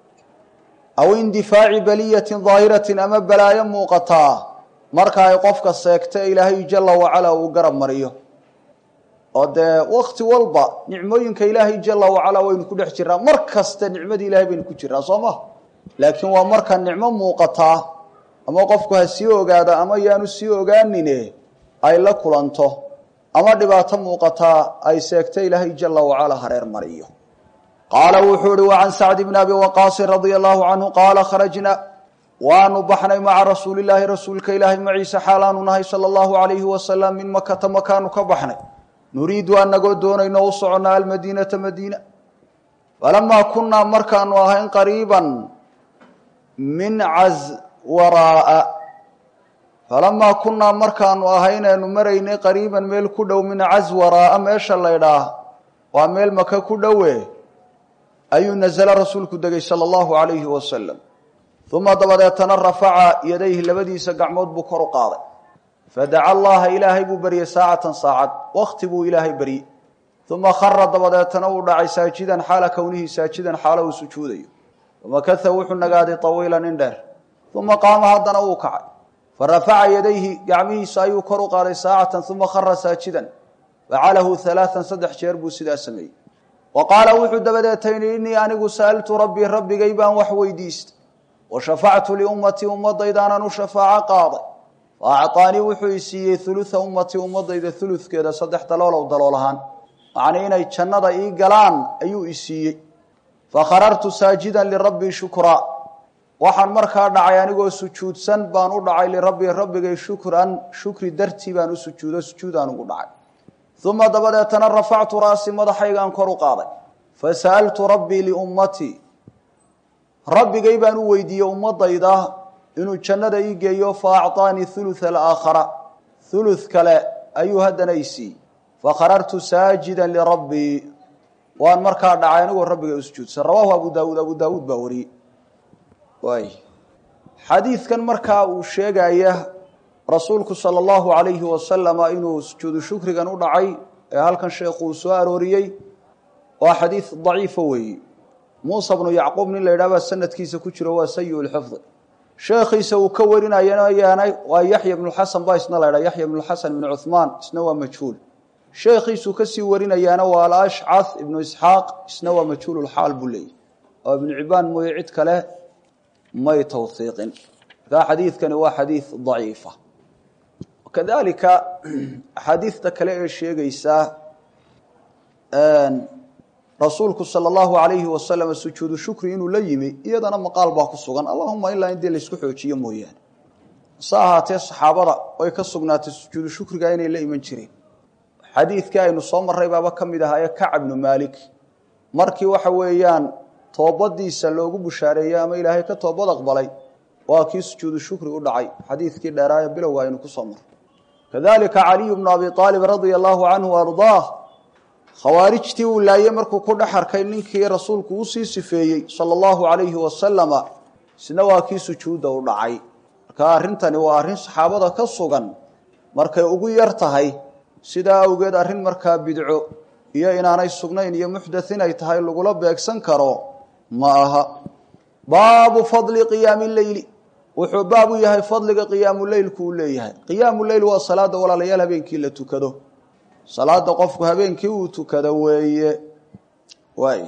S1: aw indifaaci baliyatin daahiratin ama balaayo muuqataa marka ay qofka seegta ilaahay jala wacala uu garab mariyo oo dee wakti walba nicmooyinka ilaahay jala wacala waynu ku dhex jiraa mar kaste nicmadii ilahay baynu ku jiraa soo ma laakiin waa marka nicmo muuqataa ama qofku ha sii ogaada ama yaanu sii ogaanine ay la kulanto ama dhibaato muuqataa ay seegta ilaahay jala wacala hareer mariyo qaala wuxuu ihi wa can sacd bni abi waqaasin radia allahu canhu qaala kharajna waanu baxnay maca rasuulilaahi rasuulka ilaahay maciise xaalaanu nahay sala allahu alayhi wasalam min makata makaanu ka baxnay nuriidu anagoo doonayno u soconnaa almadiinata madiina falamaa kunnaa markaanu ahayn qariiban min caswaraaa falamaa kunnaa markaanu ahaynaynu maraynay qariiban meel ku dhow min caswaraaa meesha laydhaah waa meel maka ku dhowe ayuu nazla rasuulku degay sala allahu alayhi wasalam uma dabadeetana rafaca yadayhi labadiisa gacmood buu kor u qaaday fadaca allaha ilaahay buu beryey saacatan saacad wakti buu ilaahay beryey uma khara dabadeetana uu dhacay saajidan xaala kownihi saajidan xaalo uu sujuudayo famakatha wuxuu nagaaday tawiilan in dheer uma qaama haddana wuu kacay farafaca yadayhi gacmihiisa ayuu kor u qaaday saacatan uma khara saajidan facalahu halaaan saddex jeer buu sidaa sameeyey wa qaala wuxuu dabadeetayni innii anigu sa'altu rabbii rabbigay baan wax weydiistay wa shafactu liummatii ummadaydaanaan u shafaaco qaaday fa acطaanii wuxuu i siiyey uluثa ummatii ummadayda uludkeeda saddex daloolow dalool ahaan macnii inay jannada ii galaan ayuu i siiyey fakharartu saajidan lirabbii shukraa waxaan markaa dhacay anigoo sujuudsan baan u dhacay lirabbii rabbigay shukran shukri dartii baan u sujuudo sujuudaan ugu dhacay uma dabadeetana rafactu ra'si madaxaygaan kor u qaaday fasa'altu rabbii liummatii rabbigay baan u weydiiyey ummadayda inuu jannada ii geeyo fa acطaanii uluثa alaakhara uluث kale ayuu haddana i siiyey fakharartu saajidan lirabbii waan markaa dhacay anigoo rabbiga u sujuudsan rawaahu abu daawuud abu daawuud baa wariyey waay xadiidkan markaa uu sheegaya rasuulku sala allahu alayhi wasalama inuu sujuudu shukrigan u dhacay ee halkan sheekhu uu soo arooriyey waa xadiid daciifa weeye muusa bnu yacquub nin la yidhah baa sanadkiisa ku jiro waa sayi lxifdi sheekhiisa uu ka warinayana waa yaxya bnu xasan baa isna la ydhah yaxya bnu xasan ibnu cuhmaan isna waa majhuul sheekhiisuu kasii warinayaana waa alashcath ibnu isxaaq isna waa majhuululxaal buu leeyay oo ibnu cibaan mooye cid kale may tawhiiqin markaa xadiidkani waa xadiid daciifa kadalika axaadiidta kale ee sheegaysa rasuulku sala allahu calayhi wasalam sujuudu shukri inuu la yimi iyadana maqaal baa ku sugan allahuma ilaa in dee laysku xoojiyo mooyaane hase ahaatee saxaabada way ka sugnaatay sujuudu shukriga inay la iman jireen xadiidkii aynu soo marray baaba ka mid ahaa ee kacab bnu maalik markii waxa weeyaan toobadiisa loogu bushaareeyey ama ilaahay ka toobad aqbalay waa kii sujuudu shukri u dhacay xadiidkii dheeraaye bilowga aynu ku soo marray kadalika caliyu bnu abi aalib radia allahu canhu ardaah khawaarijtii uu laayey markuu ku dhex arkay ninkii rasuulku usii sifeeyey sala allahu calayhi wasalama isna waa kii sujuudda u dhacay marka arrintani waa arrin saxaabada ka sugan markay ugu yar tahay sidaa awgeed arrin markaa bidco iyo inaanay sugnayn iyo muxdath inay tahay lagula beegsan karo ma aha baabu fadli qiyaami leyli wuxuu baab u yahay fadliga qiyaamu leylku uu leeyahay qiyaamu leyl waa salaada walaalayaal habeenkii la tukado salaada qofku habeenkii uu tukado weeye waay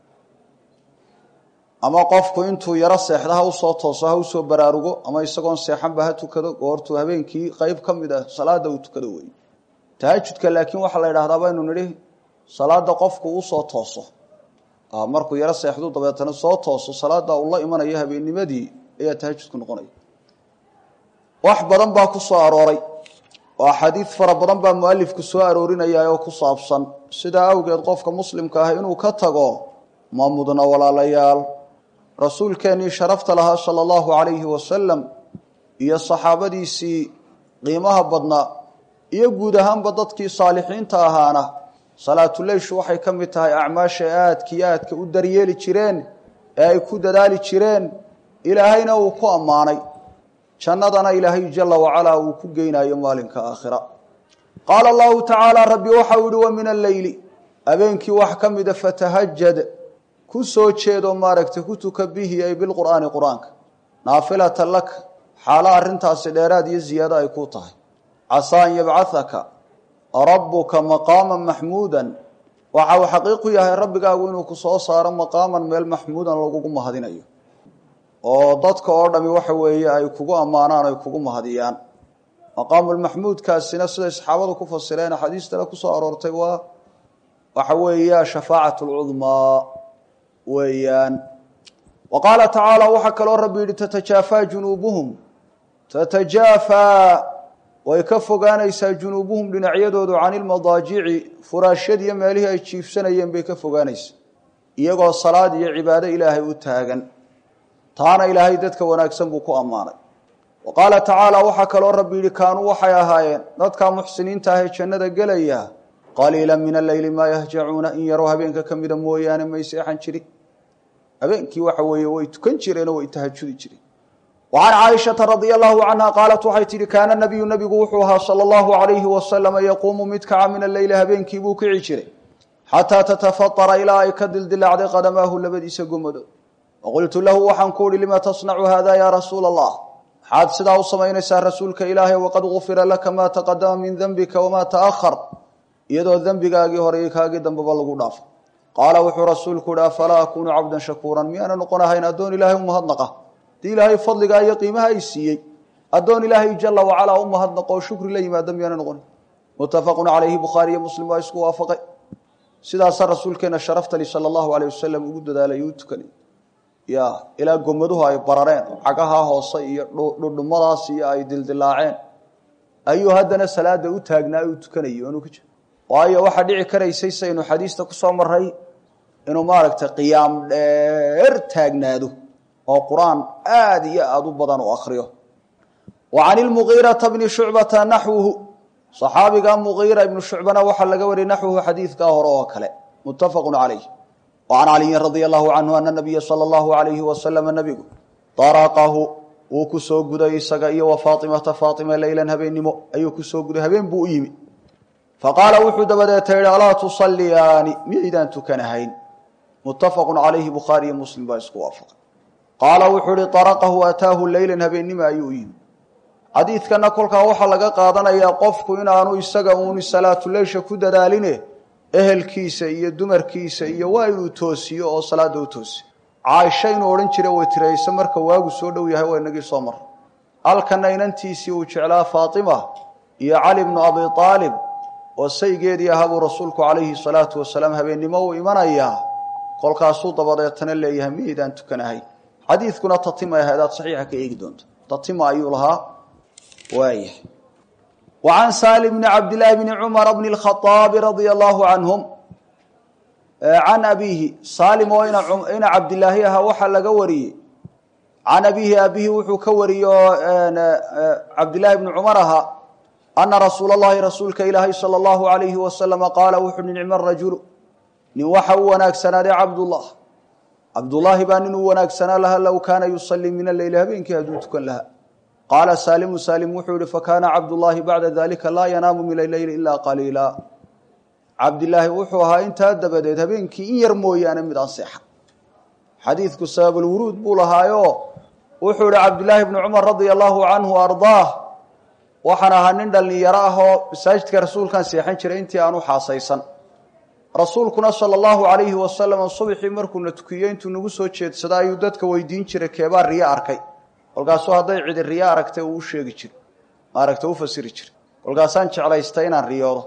S1: ama qofku intuu yaro seexda ha usoo tooso ha usoo baraarugo ama isagoon seexanba ha tukado goortuu habeenkii qeyb ka mid ah salaada uu tukado weeye tahajudka laakiin waxaa la yidhahdaa baynu nidhi salaada qofku usoo tooso markuu yaro seexdu dabeetana soo tooso salaada uu la imanayo habeennimadii ayaa tahajudku noqonaya wax badan baa ku soo arooray oo axaadiid fara badan baa mualifku soo aroorinaya oo ku saabsan sidaa awgeed qofka muslimka ah inuu ka tago ma mudna walaalayaal rasuulkeennii sharafta lahaa sala allahu calayhi wasalam iyo saxaabadiisii qiimaha badnaa iyo guud ahaanba dadkii saalixiinta ahaana salaatuleyshu waxay ka mid tahay acmaasha aadka iyo aadka u daryeeli jireen ee ay ku dadaali jireen ilaahayna uu ku ammaanay jannadana ilaahay jala wacalaa uu ku geynayo maalinka aakhira qaala allahu tacaala rabbi waxau yihi wa min alleyli habeenkii wax ka mida fatahajad ku soo jeedo maaragtay ku tuka bihi ay bilqur'aani qur-aanka naafilatan laka xaalo arrintaasi dheeraad iyo ziyaado ay ku tahay casaa an yabcahaka rabbuka maqaaman maxmuudan waxa uu xaqiiqu yahay rabbigaagu inuu ku soo saaro maqaaman meel maxmuudan lagugu mahadinayo oo dadka oo dhami waxa weeye ay kugu ammaanaan ay kugu mahadiyaan maqaamulmaxmuudkaasina siday saxaabadu ku fasireen axaadiistana kusoo aroortay waa waxa weeya shafaacat lcudmaa weeyaan wa qaala tacaala waxaa kaloo rabbi yidhi tatajaafaa junuubuhum tatajaafaa way ka fogaanaysaa junuubuhum dhinacyadoodu cani lmadaajici furaashyadiiyo meelihii ay jiifsanayeen bay ka fogaanaysaa iyagoo salaad iyo cibaado ilaahay u taagan taana ilaahay dadka wanaagsan buu ku ammaanay wa qaala tacaala waxaa kaloo rabbi yidhi kaanuu waxay ahaayeen dadkaa muxsiniinta ahee jannada gelaya qaliila min alleyli maa yahjacuuna in yaroo habeenka ka mida mooyaane may seexan jirin habeenkii waxa weeye way tukan jireenoo way tahajudi jireen وعن cائشhaةa رaضي الله عنها qاaلت waxay tihi kaana نبiyu نbigu wuxuu ahaa slى الlaهu عaليهi وasلم yquumu mid kaca min الleyli habeenkii buu kici jiray xatىa تتفطra ilaa ay ka dildilacday qadamaahu labadiisa gomadood وaqultu lahu waxaan ku uhi lima taصنcu hada ya rasuul الlah maxaad sidaa u samaynaysaa rasuulka ilaahay waqad غufira laka ma تaqadama min dنbika وma تأhر iyadoo dembigaagii hore kaagii dambeba lagu dhaafo qaala wuxuu rasuulku uhi afalaa akunu cabda shakوura miyaana noqon ahayn addoon ilahay umahadnaqa dii ilaahay fadligaa iyo qiimaha ay siiyey addoon ilaahay jala wacalaa u mahadnaqo oo shukri la yimaada miyaana noqon muttafaqun calayhi bukhaari iyo muslim waa isku waafaqay sidaasaa rasuulkeena sharaftali sala allahu alayh wasalam ugu dadaalay u tukanay ya ilaa gomaduhu ay barareen cagaha hoose iyo dhudhumadaas iyo ay dildilaaceen ayuu haddana salaada u taagnaa u tukanayay oonu ka jir waayo waxaa dhici karaysay saynu xadiista kusoo maray inuu maaragtay qiyaam dheer taagnaado oo qur-aan aada iyo aada u badan u akriyo wa can ilmugiirata bni shucbata naxwuhu صaxaabiga mugiira ibnu shucbana waxaa laga wariyay naxwuhu xadiidkaa hore oo kale muttafaqu calayh wa can caliyin radia allahu canhu ana nabiya sala allahu alayhi wasalama nabigu daraqahu wuu ku soo guday isaga iyo wa faatimata faatima leylan habeennimo ayuu kusoo guday habeen buu u yimi faqaala wuxuu dabadeeta yihi alaa tusaliyaani miyaydaan tukanahayn muttafaqu calayhi bukhaari iyo muslim baa isku waafaqay qaala wuxuu ihi araqahu ataahu leylan habeennimo ayuu u yimi xadiidkana kolkaa waxaa laga qaadanayaa qofku inaanu isaga uuni salaatuleysha ku dadaaline ehelkiisa iyo dumarkiisa iyo waa inuu toosiyo oo salaada u toosiyo caaisha inuu odhan jira way tirayse marka waagu soo dhow yahay waa inagii soo mara halkana inantiisii uu jeclaa faatima iyo cali bnu abi aalib oo saygeedii ahaa buu rasuulku calayhi salaatu wasalaam habeennimo uu imanayaa kolkaasuu dabadeetana leeyahay miydaan tukanahay xadiidkuna tatima ahadaad saxiixa ka eegi doonto tatima ayuu lahaa waayah wa can saali bni cabdillaahi bni cumara bni lkhaaabi radia allahu canhum can abiihi saalim oo ina cabdilaahi ahaa waxaa laga wariyey can abiihi abihi wuxuu ka wariyey oo cabdillaahi bni cumar ahaa ana rasuula allahi rasuulka ilaahay sala allahu alayhi wasalama qaala wuxu uhi nicma rajulu nin waxa u wanaagsanaaday cabdullah cabdullaahi baa nin u wanaagsanaa laha low kaana yusalii min aleyli habeenkii hadduu tukan lahaa qaala saalimu saalim wuxuu yihi fakaana cabdullaahi bacda dalika laa yanaamu min aleyli ilaa qaliila cabdilaahi wuxuu ahaa intaa dabadeed habeenkii in yar mooyaane mid aan seexan xadiidku sababulwuruud buu lahaayo wuxuu ihi cabdillaahi bni cumar radia allahu canhu ardaah waxaan ahaa nin dhallinyaro ah oo masaajidka rasuulkan seexan jiray intii aan u xaasaysan rasuulkuna sala allahu calayhi wasalam subxii markuuna tukiyo intuu nagu soo jeedsado ayuu dadka weydiin jiray keebaa riyo arkay kolkaasuu hadday cidi riyo aragtay uu u sheegi jiray maaragta u fasiri jiray kolkaasaan jeclaystay inaan riyoodo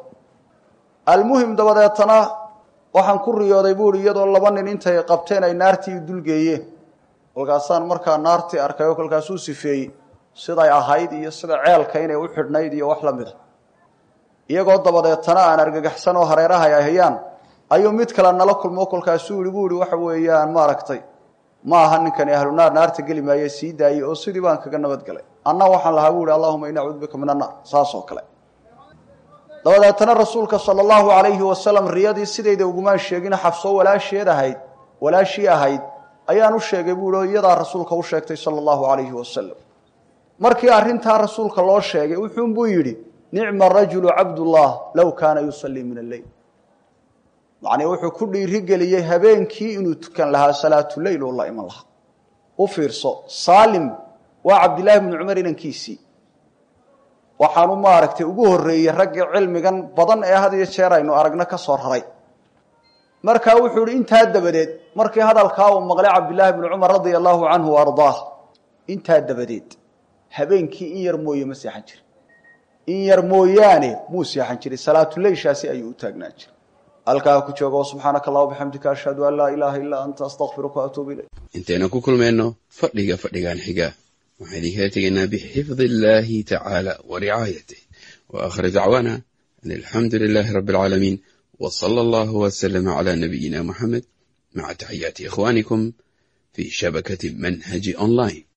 S1: almuhim dabadeetana waxaan ku riyooday buuhi iyadoo laba nin intay qabteen ay naartii dulgeeyeen kolkaasaan markaa naartii arkay oo kolkaasuu sifeeyey siday ahayd iyo sida ceelka inay u xidhnayd iyo wax la mida iyagoo dabadeetana aan argagaxsan oo hareeraha ay hayaan ayuu mid kale nala kulmo kolkaasuu ihi buu ihi waxa weeyaan maaragtay ma aha ninkani ahlunaar naarta geli maaye sii daayey oo sidii baan kaga nabadgelay anna waxaan lahaa bu ihi allahuma ini acuudu bika min annaar saas oo kale dabadeetana rasuulka sala allahu alayhi wasalam riyadii sidayda ugumaan sheegin xabsoo walaasheed ahayd walaashii ahayd ayaan u sheegay buu ihi iyadaa rasuulka u sheegtay sala allahu alayhi wasalam markii arrintaa rasuulka loo sheegay wuxuunbuu yidhi nicma rajulu cabdullah low kaana yusalii min alleyl macnii wuxuu ku dhiirigeliyey habeenkii inuu tukan lahaa salaatuleyl oo la iman lahaa u fiirso saalim waa cabdillaahi bni cumar inankiisii waxaanu maaragtay ugu horreeyey raggii cilmigan badan ee had iyo jeer aynu aragno ka soo raray markaa wuxuu ihi intaa dabadeed markii hadalkaa uu maqlay cabdillaahi bni cumar radia allahu canhu wa ardaah intaa dabadeed habeenkii in yar mooye ma seexan jirin in yar mooyaane muu seexan jiray salaatuleyshaasi ayuu u taagnaan jiray halkaa ku jooga subxaanaka allah bixamdika ashhadu an laa ilaaha illaa anta astaqfiruka waatuubu ilayk
S2: intaynu ku kulmayno fadhiga fadhigan xiga waxaan idinkala tegaynaa bixifdi illaahi tacaala wa ricaayatih wa aakhir dacwaana an alxamdu lilaahi rabbi alcaalamiin wa sala allahu wasalama calaa nabiyina muxamed maca taxiyaati ikhwaanikum fii shabakati manhaji online